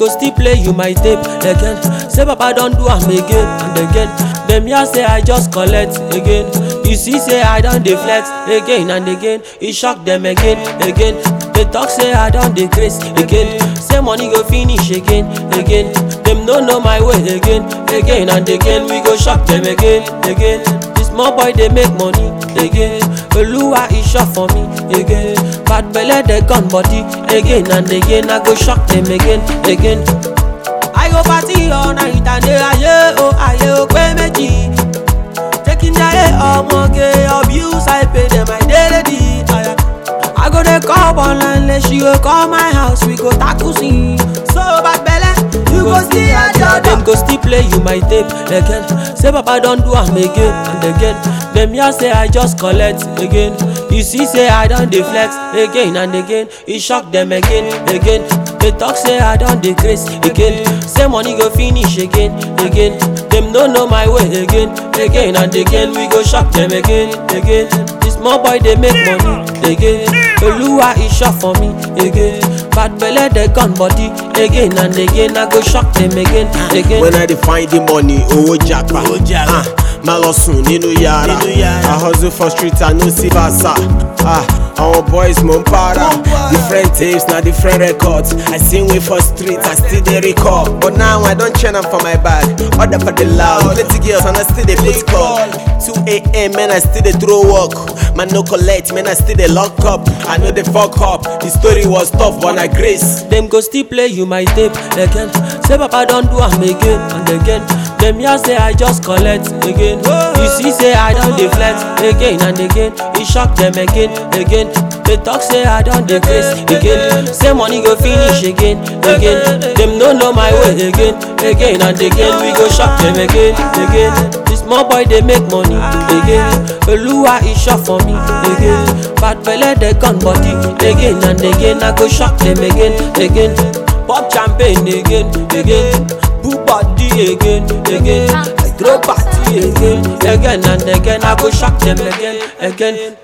go still play you my tape again. Say Papa don do am again and again. Dem hear say I just collect again. You see say I don dey flex again and again. E shock dem again again. They talk say I don dey craze again. Say money go finish again again. Dem no know my way again again and again. We go shock dem again again. This small boy dey make money again. Oluwa e sure for me again. Bad belle dey gun body again and again. I go shock dem again again. I go party all night and day ayé o ayé o pé méjì. Taking jayé ọmọge abuse I pay dem I dey ready. aya. I go dey call online she go call my house we go tackle scene. So bad belle you go see her door. Dem go still play you my tape again. Say Papa don do am again and again. Dem hear say I just collect again. You see say I don dey flex again and again. E shock dem again again. They talk say I don dey craze again. Say money go finish again again. Dem no know my way again again and again. We go shock dem again again. This small boy dey make money again. Oluwa e sure for me again. Bad belle dey gun body again and again. I go shock dem again again. When I dey find the money, owó japa. Owó japa. Ah, Má lọ sùn nínú yàrá. Nínú yàrá. I hustle for street, I no see versa. Ah, àwọn boys mo ń para. Mo ń para. Different tapes na different records. I sing way for street, I still dey record. But now I don chain am for my bag. Order for the loud. Plenty girls and I still dey put call. 2 a.m. man, I still dey throw work. Man no collect, man, I still dey lock up. I know dey fuck up. The story was tough, but I grace. Dem go still play you my tape again. Say Papa don do am again and again. Dem hear say I just collect again. You see say I don dey flex again and again. E shock dem again again. They talk say I don dey craze again. Say money go finish again again. Dem no know my way again again and again. We go shock dem again again. This small boy dey make money again. Oluwa e sure for me again. Bad belle dey gun body again and again. I go shock dem again again. Pop champagne again again. Put body again again. I throw party again again and again. I go shock dem again again.